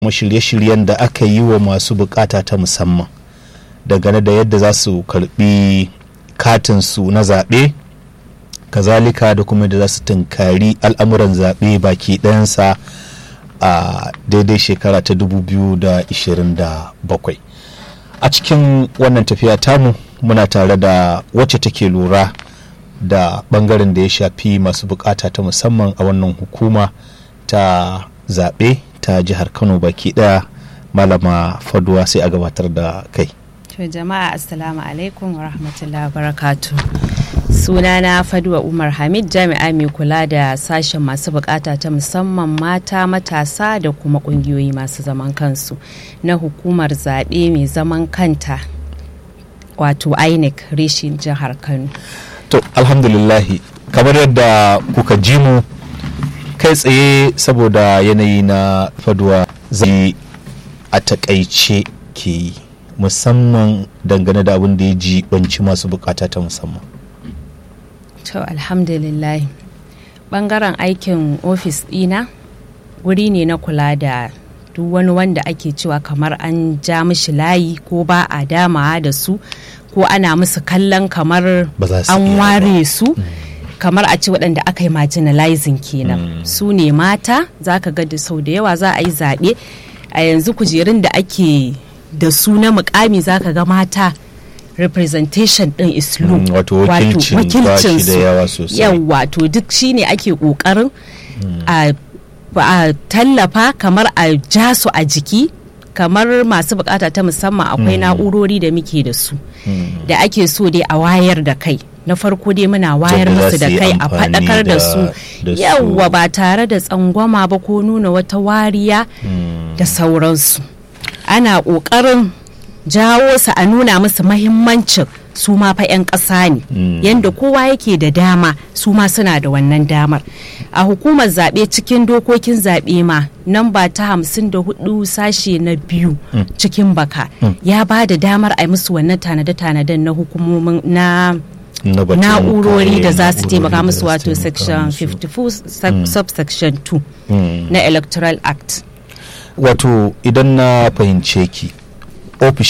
kuma shirye-shiryen da aka yi wa masu bukata ta musamman dangane da yadda za su karbi katinsu na zaɓe kazalika da kuma da za su tunkari al'amuran zaɓe baki ɗayansa a daidai shekara ta 2027 a cikin wannan tafiya tamu muna tare da wacce take lura da bangaren da ya shafi masu bukata ta musamman a wannan hukuma ta zaɓe ta jihar kano baki ɗaya malama faduwa sai a gabatar da kai To jama'a assalamu alaikum wa rahmatullahi wa barakatu. Sunana Faduwa Umar Hamid jami'a mai kula da sashen masu bukata ta musamman mata matasa da kuma kungiyoyi masu zaman kansu na hukumar zaɓe mai zaman kanta wato INEC reshin jihar Kano. To alhamdulillahi kamar yadda kuka ji mu kai tsaye saboda yanayi na faduwa zai a takaice ke yi. musamman dangane da abin da ya jibanci masu bukata ta musamman To alhamdulillah bangaren aikin ofis dina wuri ne na kula da duk wani wanda ake cewa kamar an ja mishi layi ko ba a damawa da su ko ana musu kallon kamar Ba za su an iya ware su kamar a ce waɗanda aka yi marginalizing kenan su ne mata za ka ga da sau da yawa za a yi zaɓe a yanzu kujerun da ake da su na mukami zaka ga mata representation din is low Mm, wato wakilcin ba shi da yawa sosai. yawa to duk shine ake kokarin a a tallafa kamar a ja su a jiki kamar masu bukata ta musamman akwai na'urori da muke da su da ake so dai a wayar da kai na farko dai muna wayar Yadda za musu da su yi kai a amfani faɗakar da da- su da su. yawa ba tare da tsangwama ba ko nuna wata wariya da sauransu ana ƙoƙarin jawo su a nuna musu mahimmancin su ma fa 'yan ƙasa ne yadda kowa yake da dama su ma suna da wannan damar a hukumar zaɓe cikin dokokin zaɓe ma namba ta hamsin da hudu sashe na biyu cikin baka ya ba da damar a yi musu wannan tanade-tanaden na hukumomin na Na batun na'urori da kayan za su na'urori taimaka da musu za su wato taimaka section musu. 54 sub- subsection 2 na electoral act wato idan na fahimce ki